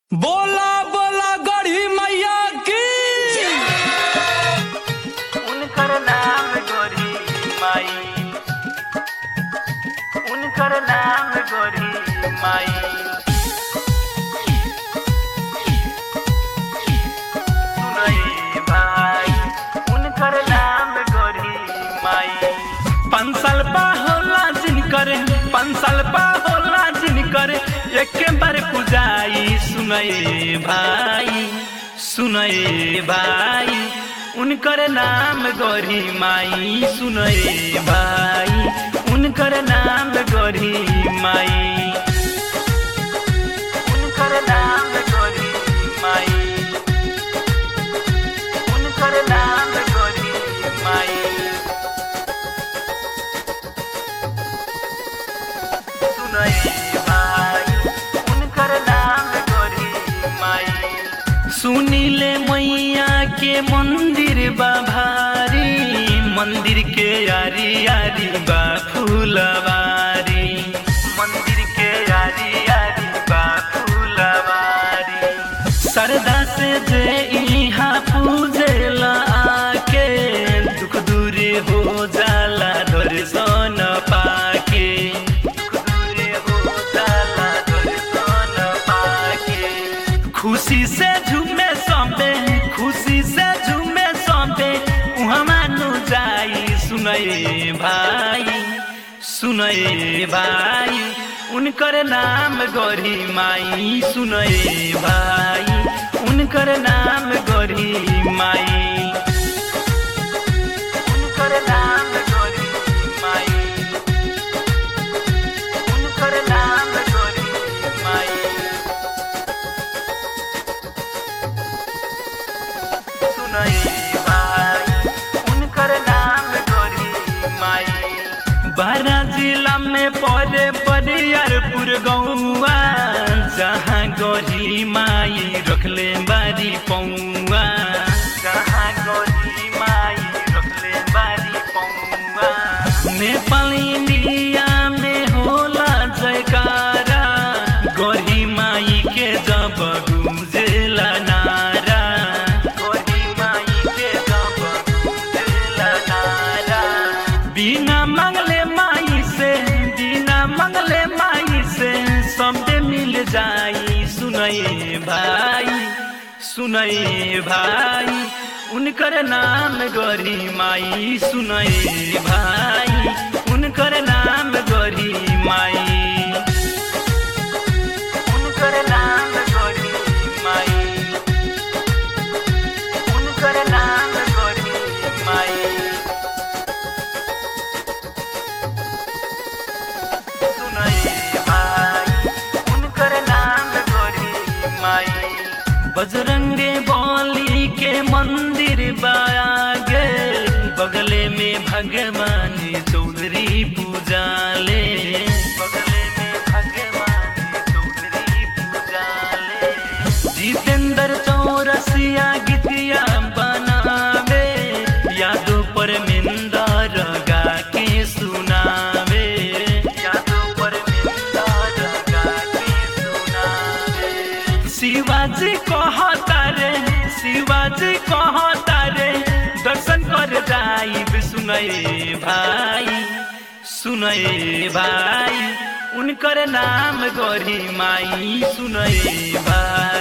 बोला बोला गढ़ी मैया की उनकर नाम गोरी माई उनकर नाम गोरी माई सुनई भाई उनकर नाम गोरी माई पाँच साल पा होला जिनकर पाँच साल पा होला जिनकर एक बार पुजाई सुनए भाई सुनए भाई उनकर नाम गौरी माई सुनए भाई उनकर नाम गौरी माई उनकर नाम गोरी माई उनकर नाम गोरी माई सुनई भाई उनकर नाम गोरी माई सुनीले मैया के मंदिर बा भारी मंदिर के यारी यारी बा फूलवारी मंदिर के यारी यारी बा फूलवारी सरदा से जे इहाँ पूजेला आके दुख दूरी हो जाला दर्शन पाके दूरे हो जाला दर्शन पाके खुशी से झूमे सौंपे खुशी से झूमे सौंपे उहाँ मानु जाई सुनए भाई सुनए भाई उनकर नाम गौरी माई सुनए भाई उनकर नाम गौरी माई उनकर नाम गोरी माई उनकर नाम गोरी माई सुनई भाई उनकर नाम गोरी माई बारा जिला में पड़े बरियारपुर गौआ जहाँ गौरी माई रखले बारी पौआ जहाँ गोरी माई रखले बारी पौवा नेपाल इंडिया में होला जयकारा गौरी माई के जब गुजेला नारा गोरी माई के जब गुजरला नारा बिना मंगले माई से बिना मंगले माई से सबे मिल जाई सुनए भाई सुनए भाई उनकर नाम गौरी माई सुनए भाई उनकर नाम गौरी माई उनकर नाम गोरी माई उनकर नाम गोरी माई सुनई भाई उनकर नाम गोरी माई बजरंगे बली के मंदिर बागे बगले में भगवान चौधरी पूजाले बगले में भगवान चौधरी पूजाले जितेंद्र चौरसिया गीतिया बनावे यादों पर मिंदर गा के सुनावे यादों पर मिलदार गाके सुनावे शिवाजी कहता रे शिवाजी कहता रे दर्शन कर जाई सुनए भाई सुनए भाई उनकर नाम गौरी माई सुनए भाई